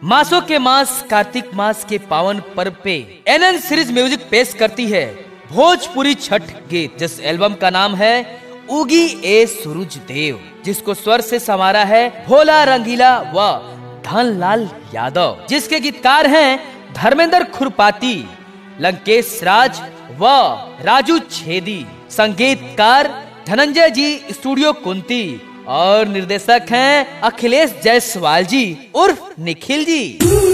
मासों के मास कार्तिक मास के पावन पर्व पे एनएन सीरीज म्यूजिक पेश करती है भोजपुरी छठ गीत जिस एल्बम का नाम है उगी ए सूरज देव जिसको स्वर से समारा है भोला रंगीला व धनलाल यादव जिसके गीतकार हैं धर्मेंद्र खुरपाती लंकेश राज व राजू छेदी संगीतकार धनंजय जी स्टूडियो कुंती और निर्देशक हैं अखिलेश जायसवाल जी उर्फ निखिल जी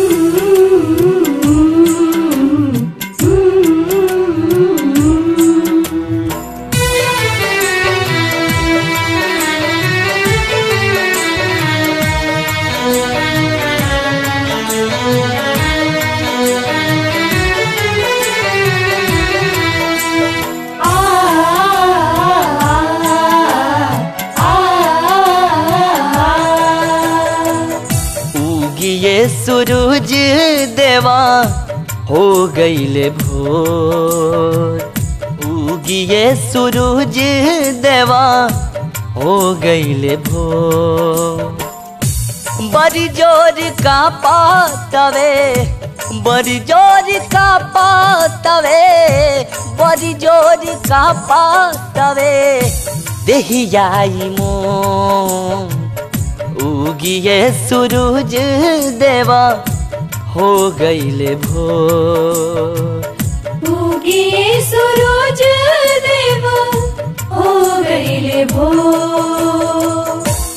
उगिए सूरज देवा हो गईले भोर उगिए सूरज देवा हो गईले भोर बड़ी जोर का पातवे बड़ी जोर का पातवे बड़ी जोर का पातवे देहियाई मों उगिए सूरज देवा हो गईले भोर उगिए सूरज देव हो गईले भोर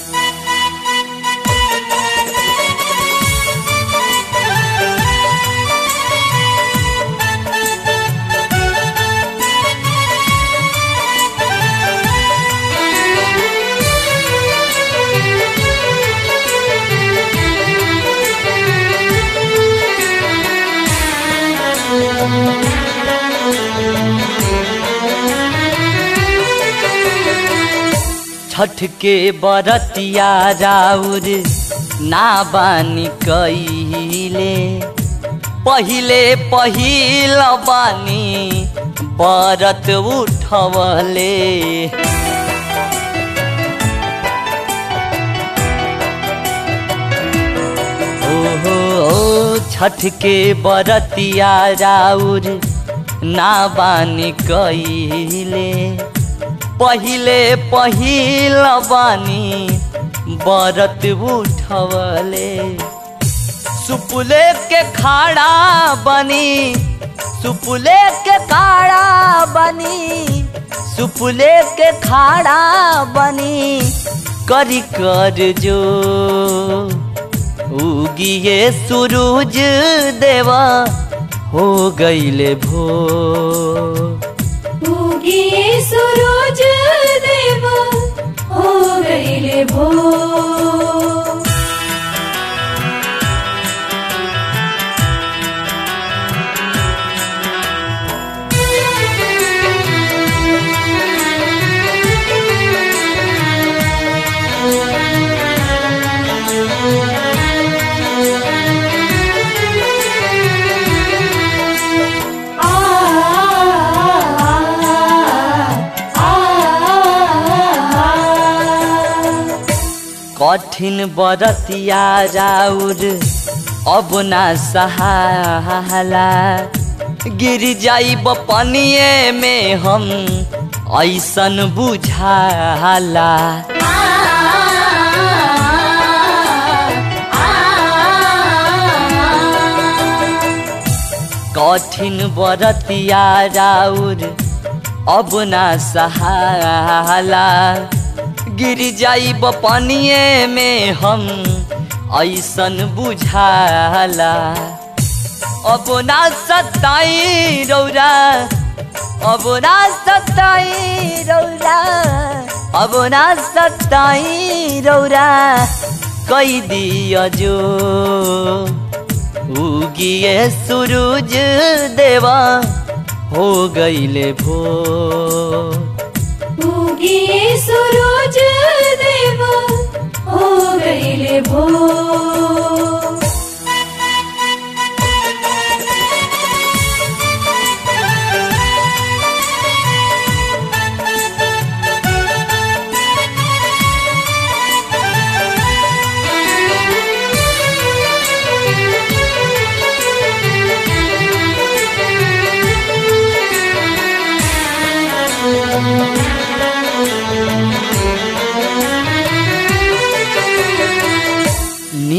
छठ के बरतिया राउर ना बानी कईले पहिले पहिल बानी बरत उठवले ओहो ओ छठ के बरतिया राउर ना बानी कईले पहिले पहिल बानी बरत उठवले सुपुले के खाड़ा बनी सुपुले के खाड़ा बनी सुपुले के खाड़ा बनी करी कर जो उगिए सूरज देवा हो गईले भोर उगिए सूरज देव हो गईले भोर आ कठिन बरतिया राउर अब ना सहाला गिर जाइब पनिए में हम ऐसन बुझाला कठिन बरतिया राउर अब ना सहाला गिर जाइब पनिए में हम ऐसन बुझाला अब ना सताई रौरा अब ना सताई रौरा अब ना सताई रौरा कई दिया जो उगिए सूरज देवा हो गईले भोर उगिए सूरज देव हो गईले भोर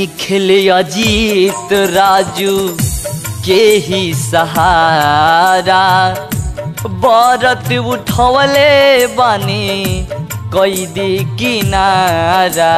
निखिल अजीत राजू के ही सहारा बरत उठवले बानी कैदी किनारा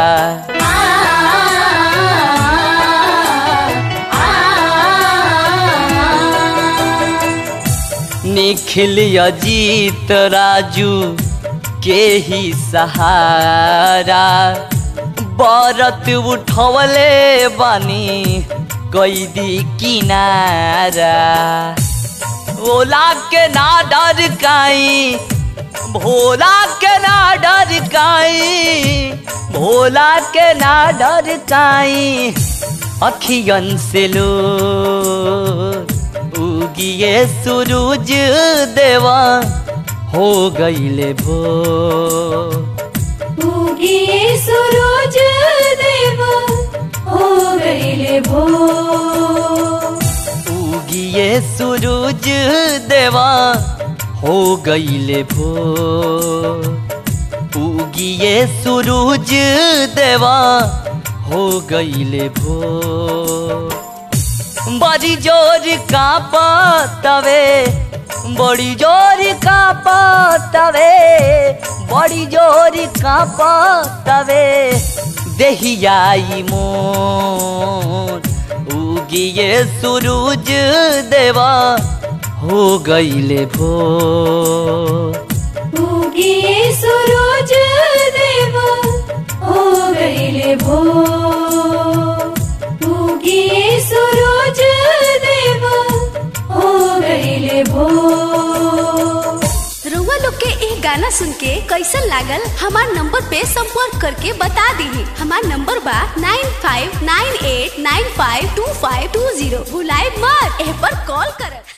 निखिल अजीत राजू के ही सहारा बरत उठवले बानी कैदी किनारा ओला के ना डर काई भोला के ना डर काई भोला के ना डर काई अखियन से लो उगिए सूरज देवा हो गईले भो उगिए सूरज देव हो गईले भो उगिए सूरज देवा हो गईले भो उगिए सूरज देवा हो गईले भो बड़ी जोर का तवे बड़ी जोर का तवे बड़ी जोर का तवे देहियाई मोर उगिए सूरज देवा हो गईले भो उगिए सूरज देव हो गईले भो उगिए सूरज देव हो गईले भो रउआ लोग के एक गाना सुन के कैसन लागल हमार नंबर पे संपर्क करके बता दीही हमार नंबर बा nine five nine eight nine five two five two zero भुलाए मत एह पर कॉल कर